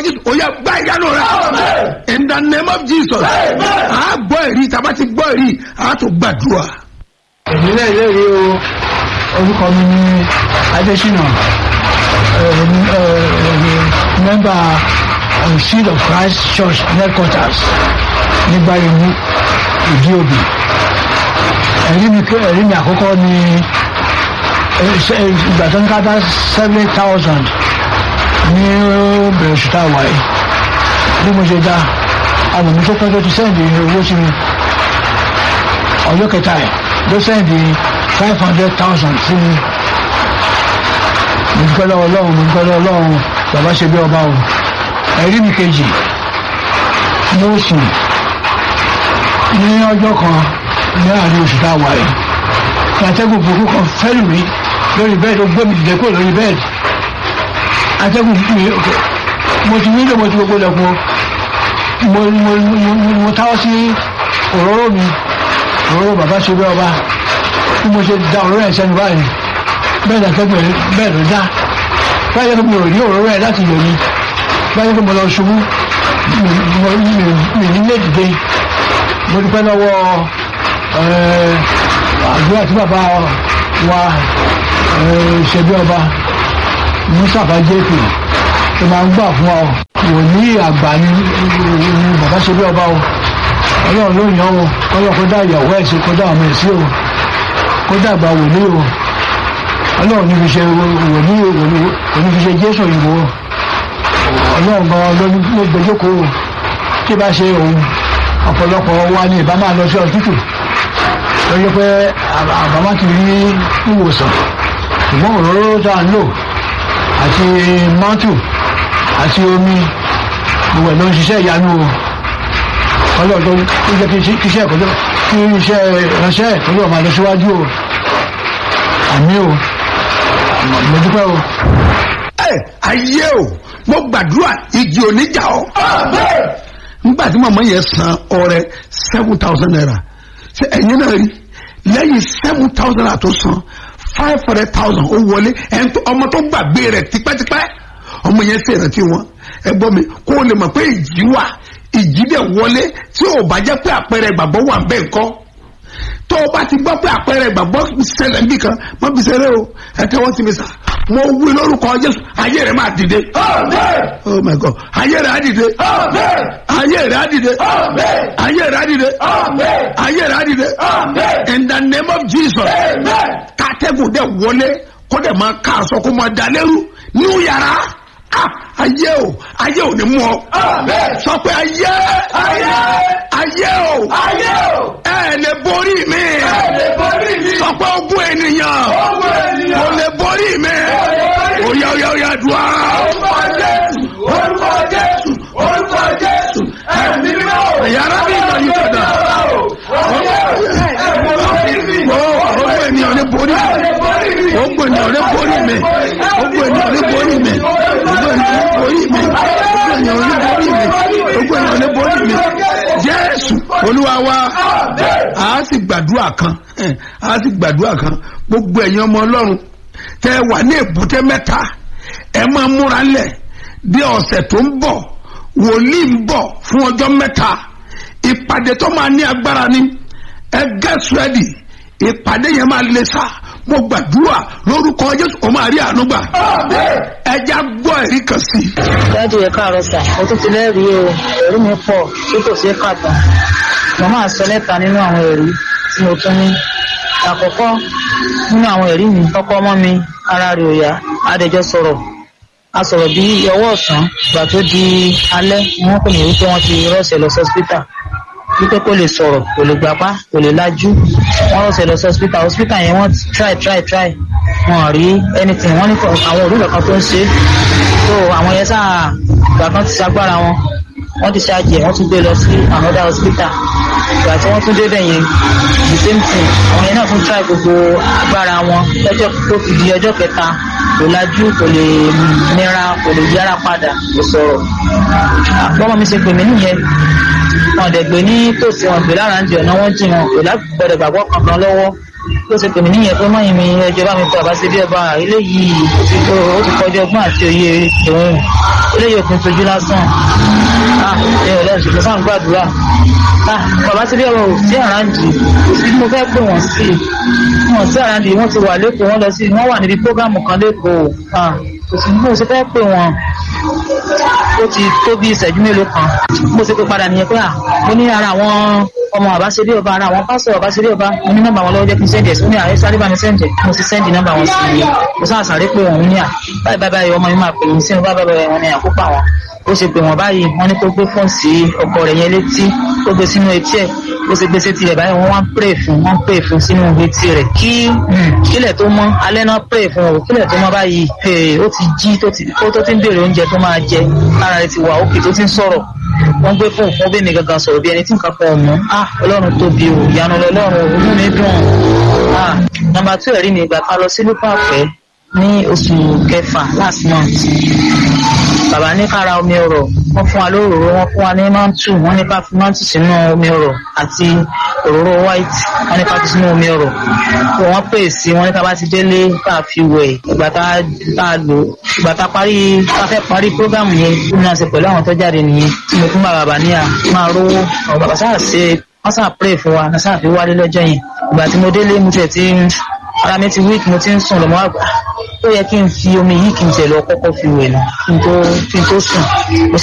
jésù ó yẹ gbá ìyanu rẹ in the name of jesus a gbọ́ èrí tàbá ti gbọ́ èrí a tó gbàdúrà. èmi náà lẹ́rìí o orúkọ mi ní adésínà mẹ́mbà seed of christ church headquarters nígbà ìlú ìdí òbí ẹ̀rí mi ẹ̀rí mi àkọ́kọ́ ni ìgbà tó ń ká dá seven thousand ní bẹ̀rẹ̀ oṣù tá a wáyé bí mo ṣe dá àwọn mi tó pẹ́ tó ti sẹ́ǹdì owó sí mi ọjọ́ kẹta ẹ̀ ló sẹ́ǹdì five hundred thousand sí mi mo dúpẹ́ lọ́wọ́ ọlọ́run mo dúpẹ́ lọ́wọ́ ọlọ́run bàbá ṣe bí ọba o ẹ̀rí mi kejì mo sùn ní ọjọ́ kan ní àárín oṣù tá a wáyé ní atẹ́gùn burúkú kan fẹ́lù mi lórí bẹ́ẹ̀dì ó gbé mi dìde kúrò lórí bẹ́ẹ̀dì atẹ́gùn mi mo ti nílò mo ti gbogbo lẹ́kùn mo mo mo mo táwọ́ sí òróró mi òróró bàbá ṣe bí ọba bí mo ṣe da òróró ẹ̀ sẹ́nu báyìí bẹ́ẹ̀ dà kẹ́gbẹ́ bẹ́ẹ̀ ló dá báyìí kí mi ò rí òróró ẹ̀ láti lò ní báyìí kí mo lọ ṣubú mi ní lè dìde mo dúpẹ́ lọ́wọ́ àdúrà tí bàbá wa ṣe bí ọba mustapha jp tó máa ń gbà fún ọ wòlíì àgbà ni bàbá ṣe bí ọba o ọlọ́run ló yàn o kọ́lọ́ kó dá ìyàwó ẹ̀ sí kó dá ọmọ ẹ̀ sí o kó dàgbà wòlíì o ọlọ́run ní fi ṣe wòlíì òní fi ṣe jésù òyìnbó ọlọ́run gan ló gbẹjọ́kọ̀ o tí bá ṣe òun ọ̀pọ̀lọpọ̀ wa ni ìbá máa lọ sí ọ̀tútù lọ́jọ́ pé àbámá ti rí ìwòsàn ṣùgbọ́n òróró tá à ń lò àti mọ́tò àti omi gbogbo ẹ̀ ló ń ṣiṣẹ́ ìyanu o ọlọ́dún tó jẹ́ kí iṣẹ́ ìkọjọ́ kí iṣẹ́ ìránṣẹ́ ìkọjọ́ máa lọ síwájú o àmì o mo dúpẹ́ o. ẹ ayé o mo gbàdúrà igi oníjà o nígbà tí màmá yẹn san ọrẹ seven thousand naira ṣe ẹ̀yin náà rí lẹ́yìn seven thousand naira tó san five hundred thousand ó wọlé ọmọ tó gbàgbé rẹ̀ tipẹ́tipẹ́ ọmọ yẹn sì rántí wọn ẹ gbọ́ mi kó o lè mọ̀ pé ìjì wà ìjì dẹ̀ wọlé tí ò bá jẹ́ pé àpẹẹrẹ ìgbàgbọ́ wà bẹ́ẹ̀ ńkọ́ tó o bá ti gbọ́ pé àpẹẹrẹ ìgbàgbọ́ ṣẹlẹ̀ níbì kan má fi ṣeré o ẹ tẹ́wọ́ sí mi sà mo wí lórúkọ jésù ayé rẹ̀ máa dìde. oh my god ayé rẹ̀ á dìde. ayé rẹ̀ á dìde. ayé rẹ̀ á dìde. ayé rẹ̀ á dìde. in the name of jesus. kátẹ́gùn dẹ̀ wọlé kó dẹ̀ máa ká aṣọ kó máa da lẹ́rú nínú yàrá ayé o ayé o ni mú ọ. sọ pé ayé. ayé. ayé o. ayé o. ẹ lè borí mi. ẹ lè borí mi. sọ pé ogún ènìyàn. ogún ènìyàn. kò lè borí mi. oya oya oya dùn á. orúkọ jésù orúkọ jésù orúkọ jésù ẹ̀mí mímọ́. yàrá mi ìgbà yìí padà. ogún ènìyàn lè borí mi. ogún ènìyàn lè borí mi. ogún ènìyàn lè borí mi borí mi ogun ènìyàn ní borí mi ogun ènìyàn ní borí mi jésù olúwa wa a sì gbàdúrà kan a sì gbàdúrà kan gbogbo ẹ̀yin ọmọ ọlọ́run tẹ wà ní èbúté mẹ́ta ẹ máa múra lẹ̀ bí ọ̀sẹ̀ tó ń bọ̀ wòlíì ń bọ̀ fún ọjọ́ mẹ́ta ìpàdé tó máa ní agbára ni ẹ get ready ìpàdé yẹn máa le sá mo gbàdúrà lórúkọ jésù o máa rí àánú gbà. ẹja gbọ́ ẹ̀rí kan sí. dájú ẹ káàárọ̀ sà mo tún ti lẹ́rìí o ẹ̀rí mi pọ̀ tí kò ṣeé kà tán mo máa sọ lẹ́ta nínú àwọn ẹ̀rí tí mo tún ní. àkọ́kọ́ nínú àwọn ẹ̀rí mi ọkọ ọmọ mi ara rẹ̀ ò yá adẹjọ́ sọ̀rọ̀ a sọ̀rọ̀ bí ọwọ́ ọ̀sán ìgbà tó di alẹ́ ni wọ́n pè mí wípé wọ́n ti rọ́ọ̀ṣẹ̀ lọ sọ́sítà wípé kò lè sọ̀rọ̀ kò lè gbapá kò lè lajú wọ́n lọ sẹ̀ lọ sí hospital hospital yẹn wọ́n try try try wọn rí anything wọ́n ní àwọn òrùka kan tó ń ṣe so àwọn yẹn sáà ìgbà kan ti ṣagbára wọn wọ́n ti ṣáàjì ẹ̀ wọ́n tún gbé lọ sí another hospital ìgbà tí wọ́n tún débẹ̀ yẹn the same thing àwọn yẹn náà tún try gbogbo agbára wọn lọ́jọ́ tó fi di ọjọ́ kẹta kò lajú kò lè nira kò lè yára padà kò sọ̀rọ̀ àpọ́nmọ́ mi ṣe pè mí nìyẹn wọn dẹ̀ gbé ní tòsí wọn gbé lára ń di ọ̀nà wọn jì wọn kò lágbọ́dọ̀ gbàgbọ́ kankan lọ́wọ́ ló ṣe pè mí níyẹn pé mọ́yìn mi ẹjọ́ bá mi pa bàbá ṣe bí ọba eléyìí ó ti kó ó ti kọjá ọgbọ́n àti òye òun eléyìí òpin tójú lásán ah ẹ ò lẹ́sìn kò sáà ń gbàdúrà ah bàbá ṣe bí ọba ò sí àràǹdì kò sí bí mo fẹ́ pè wọ́n sí wọn sí àràǹdì wọ́n ti wà lẹ́kọ̀ọ́ wọ́n lọ sí wọ́n wà níbi prógámù kan lẹ́kọ̀ọ́ ah kò sí bí mo ṣe fẹ́ pè wọ́n ó ti tó bí ìṣẹ́jú mélòó kan mo ṣe pé padà nìyẹn pé à mo ní ara àwọn ọmọ àbáṣeré ọba ara àwọn pásọ àbáṣeré ọba mo ní nọ́mbà wọn lọ́wọ́ jẹ́ kí n sẹ́ndì ẹ̀sùn ní ààrẹ sáré bá mi sẹ́ndì mo sì sẹ́ndì nọ́mbà wọn sí i mo sáà sáré pé òun ní à báyìí báyìí báyìí ọmọ mi máa pè mí sínú báyìí báyìí wọn ní àkópa wọn ó ṣe pé wọn báyìí wọn ní kó gbé fóònù sí ọkọ rẹ̀ yẹn létí kó gbé sínú etí ẹ̀ ó ṣe gbé sétí rẹ̀ báyìí wọ́n wá ń pray fún wọ́n ń pray fún sínú etí rẹ̀ kí kílẹ̀ tó mọ́ alẹ́ náà pray fún o kílẹ̀ tó mọ́ báyìí ó ti jí tó ti tó ti ń béèrè oúnjẹ tó máa jẹ ara rẹ̀ ti wà òkè tó ti ń sọ̀rọ̀ wọ́n gbé fóònù fún bẹ́ẹ̀ mi gangan sọ̀rọ̀ bí ẹni tí nǹkan kan ọ̀mọ́ ah ọlọ́run tóbi o ìyanu ọlọ́run inú mi dùn ah nàmbà tó ẹ̀rí mi ìgbà ká lọ sí lúpàpẹ́ ní oṣù kẹfà last month bàbá ní ká ra omi ọ̀rọ̀ wọ́n fún wa lóròró wọ́n fún wa ní mantu wọ́n ní ká fi mantu sínú omi ọ̀rọ̀ àti òróró white wọ́n ní ká fi sínú omi ọ̀rọ̀ wọ́n pè sí wọ́n ní ká bá ti délé ká fi wẹ̀ ìgbà tá a lò ìgbà tá a parí ká fẹ́ parí program yẹn tí mo náà ṣe pẹ̀lú àwọn tó jáde nìyẹn tí mo fún bàbá ní à máa rówó àwọn bàbá sáà ṣe wọ́n sáà pray fún wa náà sáà fi wálé lọ́jọ́ yẹn ìgbà tí mo délé mo tiẹ̀ ti ara mi ti weak mo ti ń sùn lọ́mọ́ àgbà ó yẹ kí n fi omi yìí kí n tẹ̀ lọ kọ́kọ́ fi wẹ̀ náà kí n tó kí n tó sùn